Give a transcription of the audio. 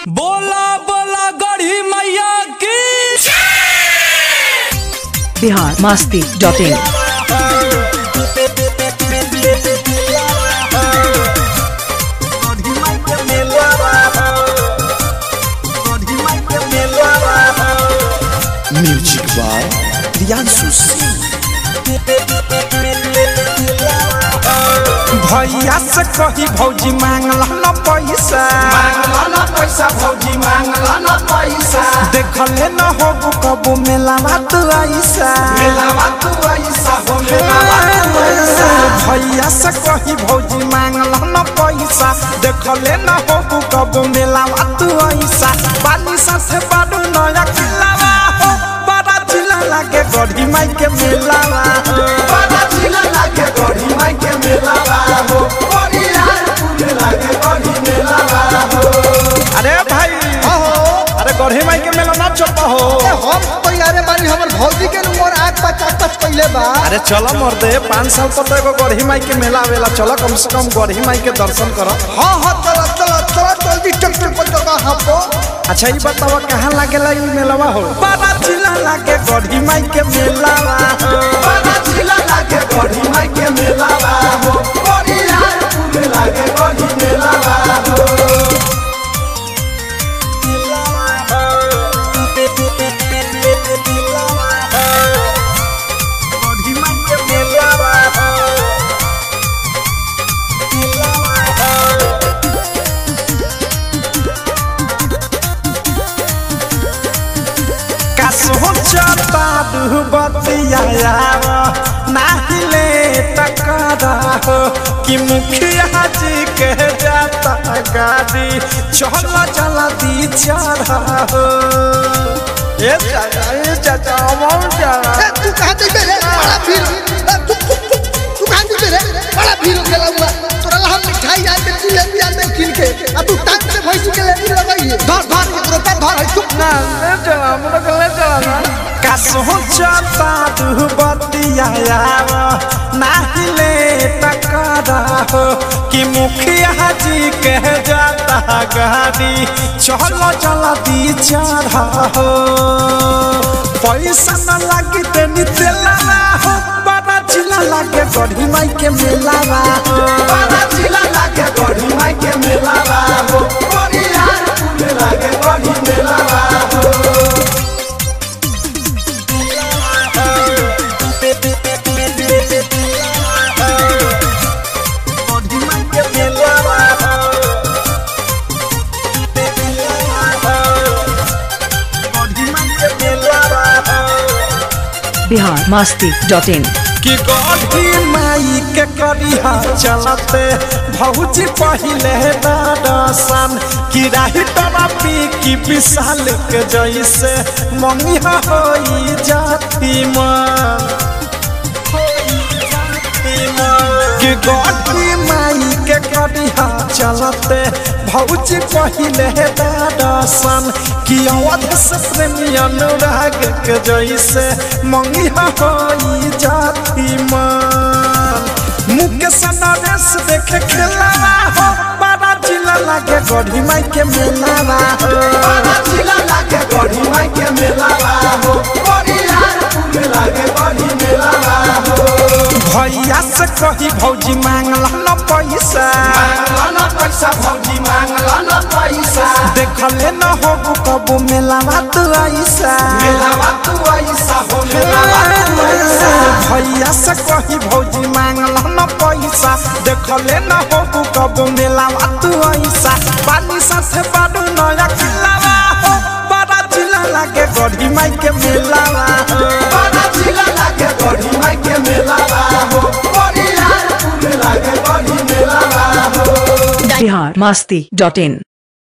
बोला बोला गढ़ी मैया की Bihar Masti dot in music by Priyanshu Singh भैया से कही भौजी मांगला न पैसा मांगला न पैसा भौजी मांगला न पैसा देखले न होबू कबू मेलावा तू ऐसा मेलावा तू ऐसा हो मेलावा तू ऐसा भैया से कही भौजी मांगला न पैसा देखले न होबू कबू मेलावा तू ऐसा बाली साथे बाडू नया खिलावा हो बड़ा चिला लागे गढ़ी माई के मेलावा हो बड़ा चिला लागे गढ़ी माई के मेलावा हो बड़ी यार पूरे लागे गढ़ी मेलावा हो अरे भाई अरे गढ़ी माई के मेला ना चलता हो हम तैयारे बानी हमर भौजी के उम्र आग पचास पच पहले बा अरे चलो मर्दे पाँच साल पर तो एगो गढ़ी माई के मेला आवेला चलो कम से कम गढ़ी माई के दर्शन करो हाँ हाँ चलो चलो चलो जल्दी ट्रैक्टर पर जगह हम तो अच्छा ये बताओ कहाँ लागेला ई मेलावा हो बड़ा जिला लागे गढ़ी माई के मेलावा हो बड़ा चिला लागे गढ़ी माई के मेलावा हो बड़ी यार पूरे लागे गढ़ी मेलावा हो गढ़ी माई के मेलावा हो कसो चता दुबतिया नाहिले टकरा हो कि मुखिया जी के जाता गाड़ी चल चला दी चढ़ा हो ए चाचा ए चाचा अमर जा ए, तू कहाँ जइबे रे बड़ा भीड़ ए, तू तू तू तू कहाँ जइबे रे बड़ा भीड़ हो गेला हुआ तोरा ला हम मिठाई आते जिलेबी आते किन के अब तू टांग से भैंसी के लेबी लगाई है धर धर एकरो पे धर है चुप ना ले चला हमरा के ले चला ना कसो चता दुबतिया नाहिले टकरा हो कि मुखिया जी के जाता गाड़ी चलो चला दी चढ़ा हो पैसा न लागी तेनी तेला हो बड़ा चिला लागे गढ़ी माई के मेलावा हो बड़ा चिला लागे गढ़ी माई के मेलावा हो बड़ी यार पूरे लागे गढ़ी मेलावा हो गढ़ी माई के मेलावा हो गढ़ी माई के मेलावा हो बिहार मास्ती डॉट इन कि गढ़ी माई के करिया चलते भौजी पहिले दर्शन कि राही टमा पी की विशाल के जैसे मम्मी होई जाती मन कि गढ़ी माई के करिया चलते भौजी पहिले दर्शन कि अवध से प्रेमी अनुराग के जैसे मंगी होई जाती मन मुकेश नरेश देखे खेलावा हो बड़ा जिला लागे गढ़ी माई के मेलावा हो बड़ा चिला लागे गढ़ी माई के मेलावा हो बड़ी यार पूरे लागे गढ़ी मेलावा हो भैया से कही भौजी मांगला न पैसा मांगला न पैसा भौजी मांगला न पैसा देखले न होबू कबू मेलावा तू ऐसा मेलावा तू ऐसा हो मेलावा तू ऐसा भैया से कही भौजी मांगला न पैसा देखले न होबू कबू मेलावा तू ऐसा बाली साथे बाडू नया खिलावा हो बड़ा चिला लागे गढ़ी माई के मेलावा हो बड़ा चिला लागे गढ़ी माई के मेलावा हो बड़ी यार पूरे लागे गढ़ी मेलावा हो बिहार मास्ती डॉट इन